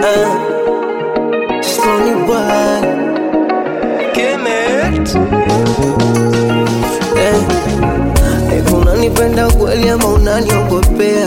Uh, Stony boy. Kemet. Eh, hivi unanipenda kweli ama unaniogopea?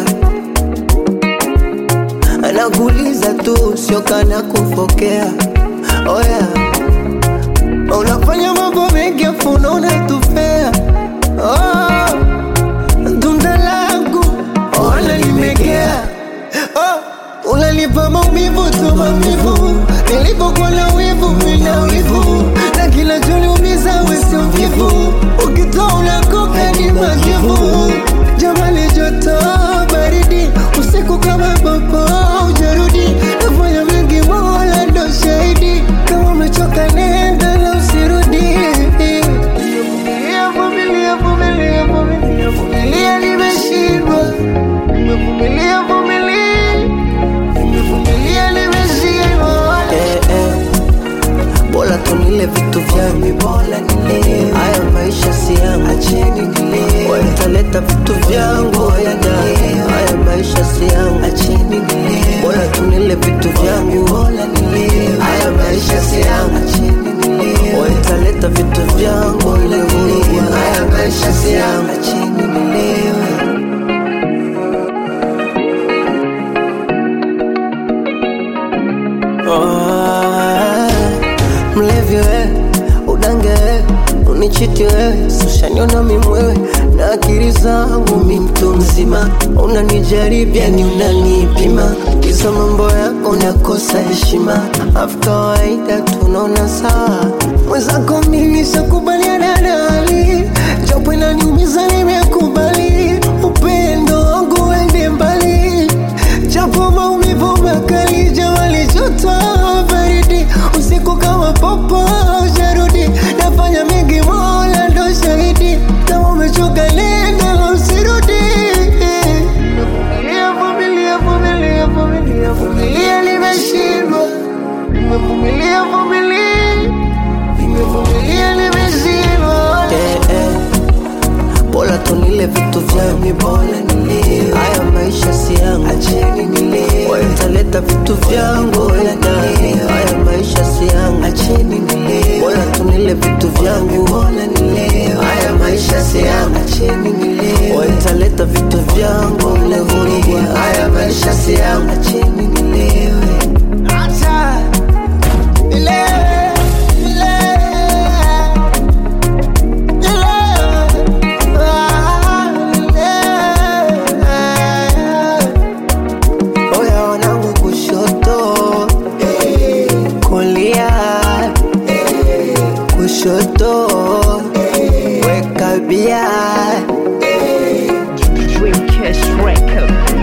Anakuuliza tu, sio kana kufokea. Oh yeah. Unafanya mambo mengi afu unaona tufea. Oh, tunda langu wala limegea. Oh, unanipa maumivu tu maumivu, nilipokuwa na wivu mina wivu, na kila choniumiza wesi mvivu, ukitoa unakoka ni majivu. Jamali joto baridi, usiku kama popo ujarudi, nafanya mengi mola ndo shahidi, kama umechoka nenda na usirudi. Vumilia, vumilia, vumilia, vumilia, vumilia, nimeshindwa. Nimevumilia, vumilia, nimevumilia, nimeshindwa. Eh, eh. Bora tunile vitu vyangu, bora nile haya maisha si yangu, acheni nile wataleta vitu vyangu, haya ndani haya maisha si yangu, acheni nile bora tunile vitu vyangu, bora nile haya maisha si yangu, acheni nile wataleta vitu vyangu, ile vurugu, haya maisha si yangu, acheni nilewe Oh, mlevi we udange we unichiti wewe sushaniona mimwewe na akili zangu mi mtu mzima unanijaribia ni unanipima hizo mambo yako unakosa heshima afu kawaida tunaona sawa mwenzako mimi sakubaliana na hali japo inaniumiza nimekubali upendo wangu wende mbali japo maumivu makali jamali joto baridi usiku kama popo jarudi nafanya mengi mola ndo shahidi kama umechoka nenda na usirudi Vumilia, vumilia, vumilia, vumilia, vumilia, nimeshindwa nimevumilia vumilia nimevumilia nimeshindwa eh, eh. Bora tunile vitu vyangu, bora nile haya maisha si yangu, acheni nile wataleta vitu vyangu ya ndani, haya maisha si yangu, acheni nile bora tunile vitu vyangu, bora nile haya maisha si yangu, acheni nile wataleta vitu vyangu, ile vurugu, haya maisha si yangu, acheni nilewe, acha nilewe, nilewe. Oya wanangu kushoto kulia kushoto weka bia Dreamcast Record.